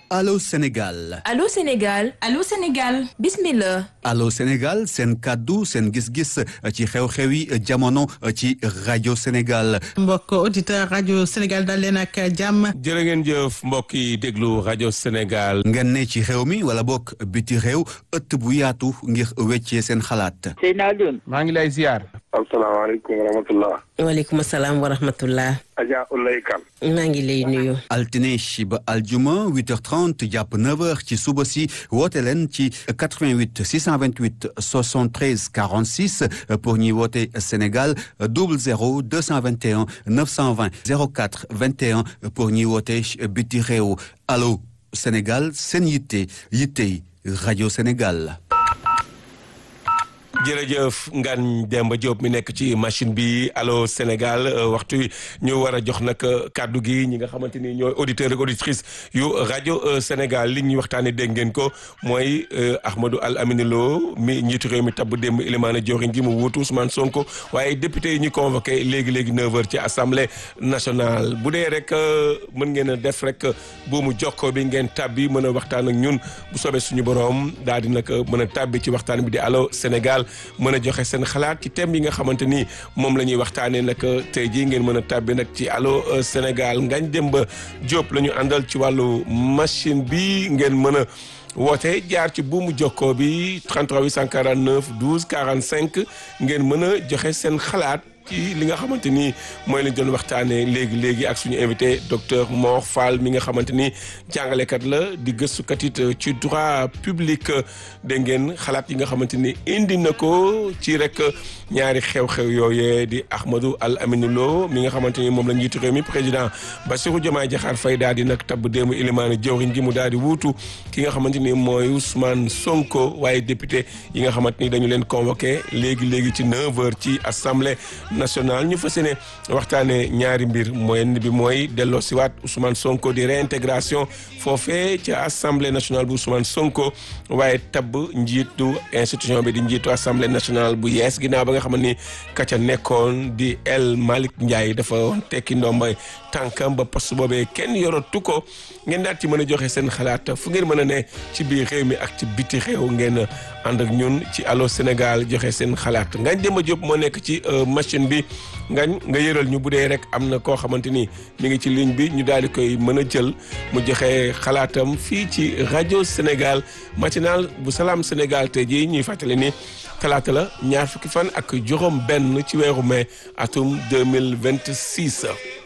Allô Sénégal Allô Sénégal Allô Sénégal bismillah Allô Sénégal seen kàddu seen gis-gis ci xew-xew yi jamono ci rajo Sénégal mbokk auditeur rajo Sénégal dal leen ak jàmm jërë ngeen jëf mbokk yi déglu rajo Sénégal ngeen ne ci xew mi wala bokk biti réew ëtt bu yaatu ngir weccee seen xalaat Seydina Alioune maa ngi lay ziar asalaamaaleykum wa rahmatullah waaleykum salaam wa rahmatullah Adja Oulaye Kane maa ngi lay nuyu altine ba aljuma 8h30 jàpp 9h ci suba si woote leen ci 88 628 73 46 pour ñuy woote Sénégal 00 221 920 04 21 pour ñuy woote biti réew allo Sénégal seen yitte yittey rajo Sénégal. jërëjëf Ngane Demba Diop mi nekk ci machine bi allo Sénégal waxtu ñu war a jox nag kàddu gi ñi nga xamante ni ñooy auditeurs ak auditrices yu rajo Sénégal li ñuy waxtaanee dégg ngeen ko mooy Ahmadou Al Amine Lo mi njiitu réew mi tabb démb Ilimane Diorine gi mu wuutu Ousmane Sonko waaye député yi ñu convoqué léegi léegi 9h ci assemblée nationale bu dee rek mën ngeen a def rek buumu jokkoo bi ngeen tabbi mën a waxtaan ak ñun bu soobee suñu borom daal di nag mën a tabbi ci waxtaan bi di allo Sénégal. mën a joxe seen xalaat ci thème yi nga xamante ni moom la ñuy waxtaanee nag tey jii ngeen mën a tàbbi nag ci allo Sénégal Ngagne Demba Diop la ñu àndal ci wàllu machine bi ngeen mën a woote jaar ci buumu jokkoo bi 33 849 12 45 ngeen mën a joxe seen xalaat. ci li nga xamante ni mooy lañ doon waxtaanee léegi léegi ak suñu invité docteur Mor Fall mi nga xamante ni jàngalekat la di gëstukat it ci droit public dégg ngeen xalaat yi nga xamante ni indi na ko ci rek ñaari xew-xew yooyee di Ahmadou Al Amine Lo mi nga xamante ni moom la njiitu réew mi président Bassirou Diomaye Diakhar Faye daal di nag tabb démb ilimaani jawriñ gi mu daal di wuutu ki nga xamante ni mooy Ousmane Sonko waaye député yi nga xamante ni dañu leen convoqué léegi léegi ci 9h ci assemblée. national ñu fas yéene waxtaanee ñaari mbir mooy bi mooy delloo siwaat Ousmane Sonko di réintégration foofee ca assemblée nationale bu Ousmane Sonko waaye tabb njiitu institution bi di njiitu assemblée nationale bu yees ginnaaw ba nga xam ni ka ca nekkoon di El Malick Ndiaye dafa tekki ndombay tànkam ba poste boobee kenn yoratu ko ngeen daal ci mën a joxe seen xalaat fu ngeen mën a ne ci biir réew mi ak ci biti réew ngeen ànd ak ñun ci allo Sénégal joxe seen xalaat Ngagne Demba Diop moo nekk ci machine bi ngañ nga yëral ñu bu dee rek am na koo xamante ni mi ngi ci ligne bi ñu daal di koy mën a jël mu joxe xalaatam fii ci rajo Sénégal matinal bu salaam Sénégal tey jii ñuy fàttali ni talaata la ñaar fukki fan ak juróom benn ci weeru mai atum 2026